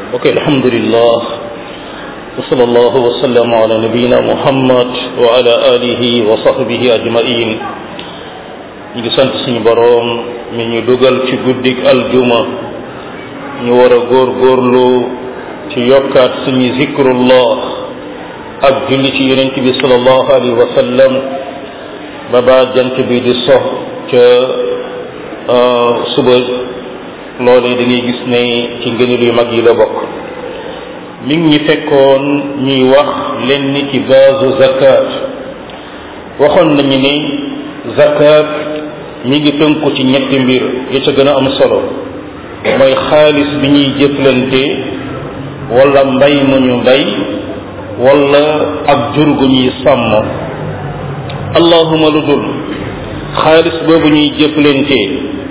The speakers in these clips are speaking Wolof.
ok alhamdulillah wa sallallahu wa sallam ala nabiyina muhammad wa ala alihi wa sahbihi ajmain ñu ngi sant suñu boroom mi ñu dugal ci guddik aljuma ñu war a góor góorlu ci yokkaat suñu zikrullah ak julli ci yonent bi sallallahu alayhi wa sallam ba ba jant bi di sox ca suba loolee da ngay gis ne ci ngëneel yu mag yi la bokk mi ngi ñu fekkoon ñuy wax lenn ci baasu zakat waxoon nañu ni zakat mi ngi tënku ci ñetti mbir yi ca gën a am solo mooy xaalis bi ñuy jëflante wala mbay mu ñu mbay wala ak jur gu ñuy sàmm allahuma lu dul xaalis boobu ñuy jëflante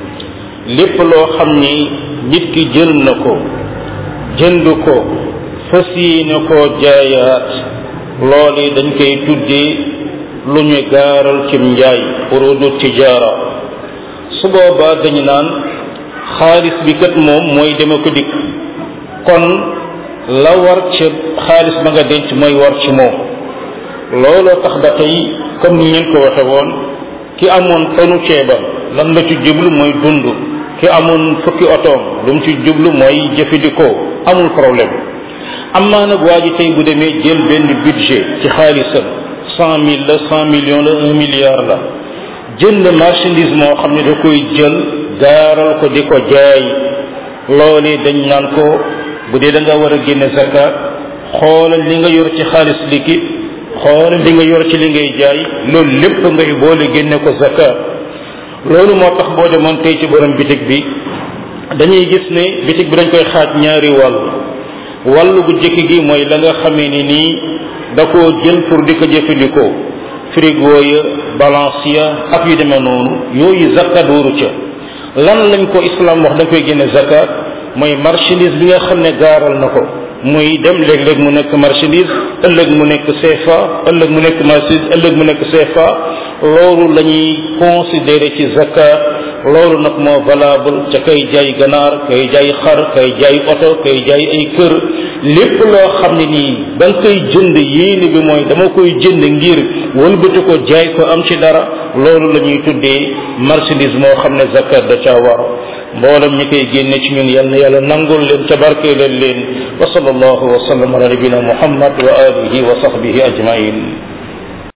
lépp loo xam ni nit ki jël na ko jënd ko fas yéene koo jaayaat loolu dañ koy tuddee lu ñu gaaral cim njaay urudu tijaara su boobaa dañu naan xaalis bi kat moom mooy deme ko dikk kon la war ci xaalis ba nga denc mooy war ci moom looloo tax ba tey comme ni ngeen ko waxe woon ki amoon tonu ceebam lan la ci jublu mooy dund ki amoon fukki otoom lu mu ci jublu mooy jëfandikoo amul problème am naa nag waa ji tey bu demee jël benn budget ci xaalisam cent mille la cent millions la un milliard la jënd marchandise moo xam ne da koy jël gaaral ko di ko jaay loolee dañ naan ko bu dee da nga war a génne zakat xoolal li nga yor ci xaalis liquide xoolal li nga yor ci li ngay jaay loolu lépp ngay boole génne ko zakat loolu moo tax boo demoon tey ci borom bitig bi dañuy gis ne bitig bi dañ koy xaaj ñaari wàll wàllu bu jëkk gi mooy la nga xamee ni nii da koo jël pour di ko jëfandikoo frigo ya balance ya ak yu demee noonu yooyu zakat waru ca lan lañ ko islam wax da koy génne zakat mooy marchandise bi nga xam ne gaaral na ko muy dem léeg-léeg mu nekk marchandise ëllëg mu nekk CFA ëllëg mu nekk marchandise ëllëg mu nekk CFA loolu la ñuy considérer ci zakat loolu nag moo valable ca kay jaay ganaar kay jaay xar kay jaay oto kay jaay ay kër lépp loo xam ne nii da nga koy jënd yéene bi mooy dama koy jënd ngir wëlbati ko jaay ko am ci dara loolu la ñuy tuddee marchandise moo xam ne zakat da caa war mboolem ñi koy génne ci ñun yal na yàlla nangul leen ca barkeelal leen wa sallallahu wa sallam ala nabina muhammad wa alihi wa sahbihi ajmain